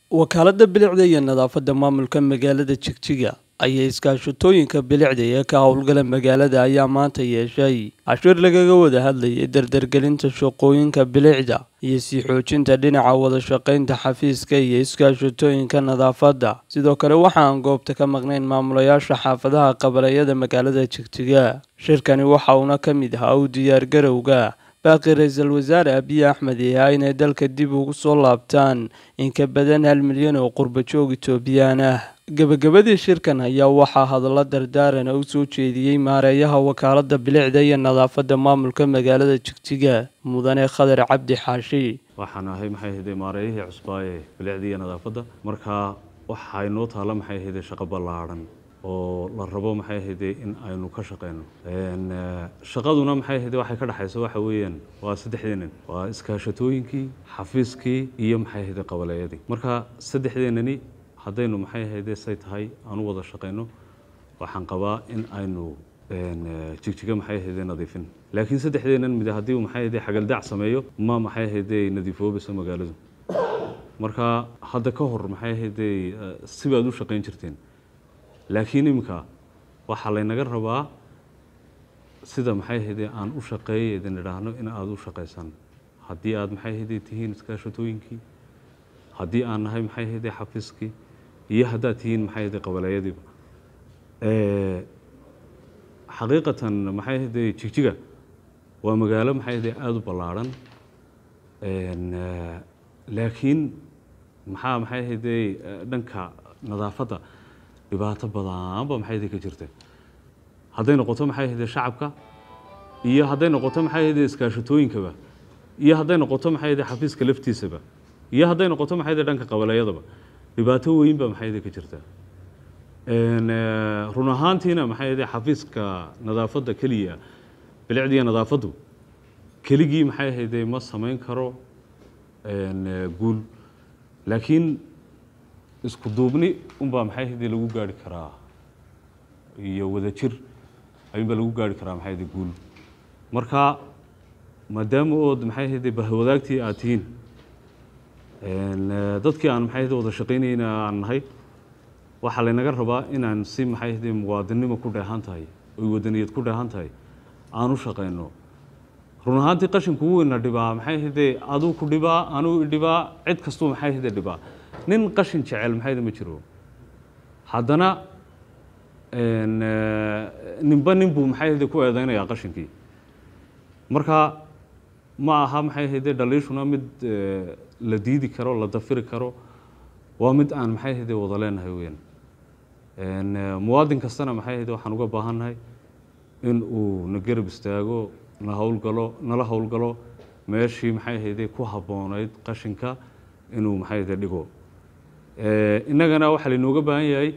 wakaaladda bilicda iyo nadaafadda maamulka magaalada jigjiga ayaa iskaashatooyinka bilicda ee ka howlgala magaalada ayaa maanta yeeshay cashuur lagaga wada hadlayay dardargelinta shaqooyinka bilicda iyo sii xoojinta dhinaca wada shaqaynta xafiiska iyo iskaashatooyinka nadaafadda sidoo kale waxaan goobta ka maqnayn maamulayaasha xaafadaha qabaleyada magaalada jigjiga shirkani waxa uuna ka mid ahaa u diyaargarowga baaqi ra-iisul wasaare abiy axmed yahaa inay dalka dib ugu soo laabtaan in ka badan hal milyan oo qurba joog itoobiyaan ah gebagabadii shirkan ayaa waxaa hadallo dardaarana u soo jeediyey maareeyaha wakaaladda bilicda iyo nadaafadda maamulka magaalada jigjiga mudane khadar cabdi xaashi waxaan ahay maxay ahayde maareeyihii cusbaa ee bilicda iyo nadaafadda marka waxaa inoo taalla maxay ahayde shaqo ballaadhan oo la rabo maxay ahayde in aynu ka shaqeyno shaqaduna maxay ahayde waxay ka dhexayso waxa weeyaan waa saddexdeenan waa iskaashatooyinkii xafiiskii iyo maxay ahayde qabaleeyadii marka saddexdeenani haddaynu maxay ahayde say tahay aan u wada shaqeyno waxaan qabaa in aynu jigjiga maxay ahayde nadiifin laakiin saddexdeenan mid haddii uu maxay ahayde xagaldaac sameeyo ma maxay ahayde nadiifoobayso magaaladu marka hadda ka hor maxay ahayde sibaad u shaqeyn jirteen laakiin iminka waxaa laynaga rabaa sida maxay ahayde aan u shaqeeyay idin idhaahno in aada u shaqaysaan haddii aada maxay ahayde tihiin iskaashatooyinkii haddii aan nahay maxay ahayde xafiiskii iyo haddaad tihiin maxay ahayde qabaleeyadiiba xaqiiqatan maxay ahayde jigjiga waa magaalo maxay ahayde aada u ballaadhan laakiin maxaa maxay ahayde dhanka nadaafadda dhibaato badanba maxay ahayde ka jirta hadday noqoto maxay ahayde shacabka iyo hadday noqoto maxay ahayde iskaashatooyinkaba iyo hadday noqoto maxay ahayde xafiiska laftiisaba iyo hadday noqoto maxay ahayde dhanka qabaleeyadaba dhibaato weyn ba maxay ahayde ka jirta run ahaantiina maxay ahayde xafiiska nadaafadda keliya bilicdiya nadaafaddu keligii maxay ahayde ma samayn karo guul laakiin isku duubni unbaa maxay ahayde lagu gaari karaa iyo wadajir ayuunbaa lagu gaari karaa maxay ahayde guul marka maadaama ood maxay ahayde bahwadaagtii aad tihiin dadkii aan maxay ahayde wada shaqaynayna aan nahay waxaa laynaga rabaa inaan si maxay ahayde muwaadinimo ku dheehan tahay oy wadaniyad ku dheehan tahay aan u shaqayno run ahaantii qashinku weyna dhibaa maxay ahayde aduu ku dhibaa anuu idhibaa cid kastuu maxay ahayde dhibaa nin qashin jecel maxayda ma jiro haddana ninba nin buu maxay ahayde ku eedeynayaa qashinkii marka ma aha maxay ahayde dhaliishuna mid la diidi karo la dafiri karo waa mid aan maxay ahayde wada leenahay weyaan muwaadin kastana maxay ahayde waxaan uga baahannahay in uu na garab istaago na howlgalo nala howlgalo meeshii maxay ahayde ku habboonayd qashinka inuu maxay ahayde dhigo innagana waxaa lainooga baahan yahay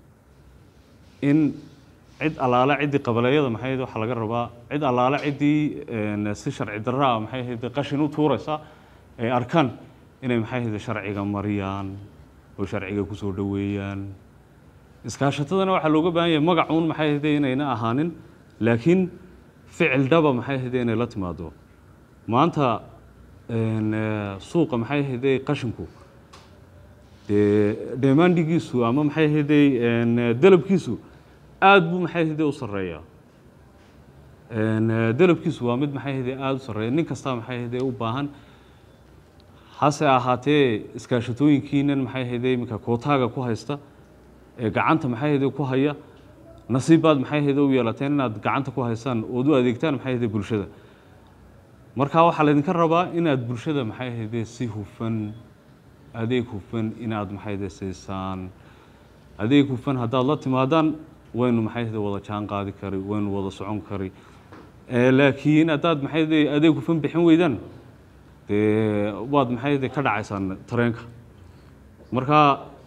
in cid allaale ciddii qabaleeyada maxay ahayde waxaa laga rabaa cid allaale ciddii si sharci darraa maxay ahayde qashin u tuuraysa ay arkaan inay maxay ahayde sharciga mariyaan oo sharciga kusoo dhoweeyaan iskaashatadana waxaa looga baahan yahay magacuun maxay ahayde inayna ahaanin laakiin ficil dhaba maxay ahayde inay la timaado maanta suuqa maxay ahayde qashinku dee dheemaandhigiisu ama maxay ahayde dalabkiisu aada buu maxay ahayde u sarreeya dalabkiisu waa mid maxay ahayde aada u sarreeya nin kastaa maxay ahayde u baahan hase ahaatee iskaashatooyinkiinan maxay ahayde iminka kootaaga ku haysta ee gacanta maxay ahayde ku haya nasiibbaad maxay ahayde u yeelateen inaad gacanta ku haysaan ood u adeegtaan maxay ahayde bulshada marka waxaa laydinka rabaa inaad bulshada maxay ahayde si hufan adeeg hufan inaad maxay ahayde siisaan adeeg hufan haddaad la timaadaan waynu maxay ahayde wada jaan qaadi kari waynu wada socon kari laakiin haddaad maxay ahayde adeeg hufan bixin weydaan dee waad maxay ahayde ka dhacaysaan tareenka marka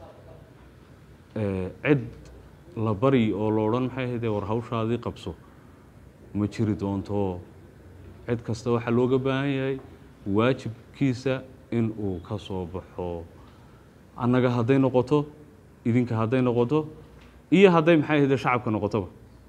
cid la bari oo la odhan maxay ahayde war hawshaadii qabso ma jiri doonto cid kasta waxaa looga baahan yahay waajibkiisa in uu ka soo baxo annaga hadday noqoto idinka hadday noqoto iyo hadday maxay ahayde shacabka noqotoba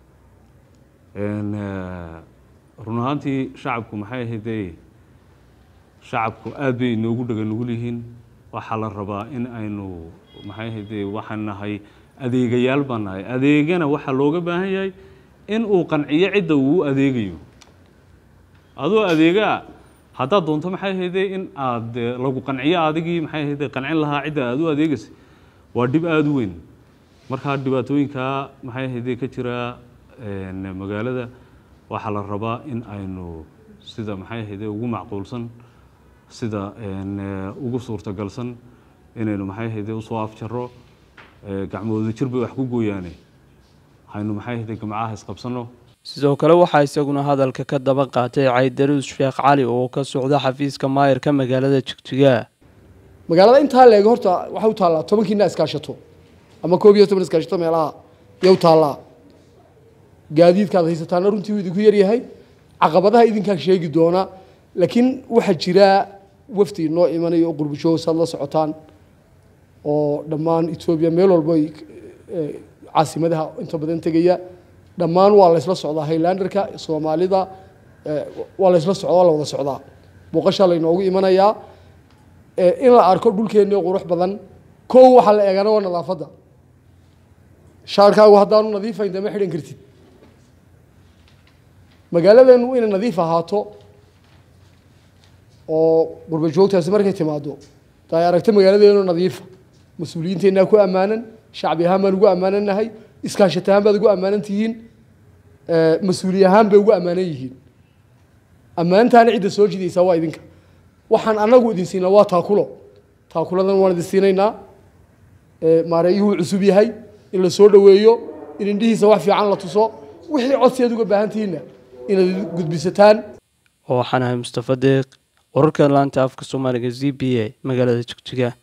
run ahaantii shacabku maxay ahayde shacabku aad bay inoogu dhaga nugul yihiin waxaa la rabaa in aynu maxay ahayde waxaan nahay adeegayaal baan nahay adeegana waxaa looga baahan yahay in uu qanciyo cidda uu u adeegayo adoo adeegaa haddaad doonto maxay ahayde in aad lagu qanciyo adigii maxay ahayde qancin lahaa cidda aad u adeegaysay waa dhib aada u weyn markaa dhibaatooyinkaa maxay ahayde ka jira magaalada waxaa la rabaa in aynu sida maxay ahayde ugu macquulsan sida ugu suurtagalsan inaynu maxay ahayde usoo afjaro gacmooda jir bay wax ku gooyaane haynu maxay ahayde gamcaha isqabsano sidoo kale waxaa isaguna hadalka ka daba qaatay caydaruus sheekh cali oo ka socda xafiiska maayarka magaalada jigjiga magaalada intaa leeg horta waxay u taallaa tobankiina iskaashato ama koob iyo toban iskaashato meelaha yay u taallaa gaadiidkaad haysataana runtii uu idinku yaryahay caqabadaha idinkaa sheegi doona laakiin waxaa jira wafdi noo imanaya oo qurbushoog saad la socotaan oo dhammaan etoobiya meel walba caasimadaha inta badan tegaya dhammaan waa laysla socdaa highlanderka soomaalida waa laysla socdaa waa la wada socdaa booqashaa laynoogu imanayaa in la arko dhulkeenni qurux badan kow waxaa la eegana waa nadaafadda shaarkaagu haddaanu nadiifayn dama xidhan kartid magaaladeenu inay nadiif ahaato oo qurba joogtaasi markay timaado da ay aragto magaaladeenu nadiifa mas-uuliyiinteennaa ku ammaanan shacbi ahaan baan ugu ammaananahay iskaashat ahaan baad ugu ammaanan tihiin mas-uuliy ahaan bay ugu ammaanan yihiin ammaantaana cidda soo jidaysaa waa idinka waxaan anagu idin siinaa waa taakulo taakuladan waan idin siinaynaa maareeyuhuu cusub yahay in la soo dhoweeyo in indhihiisa wax fiican la tuso wixii codsi aad uga baahan tihiinna inaad gudbisataan waxaan ahay mustafa deeq wararka laanta afka soomaaliga z b a magaalada jigjiga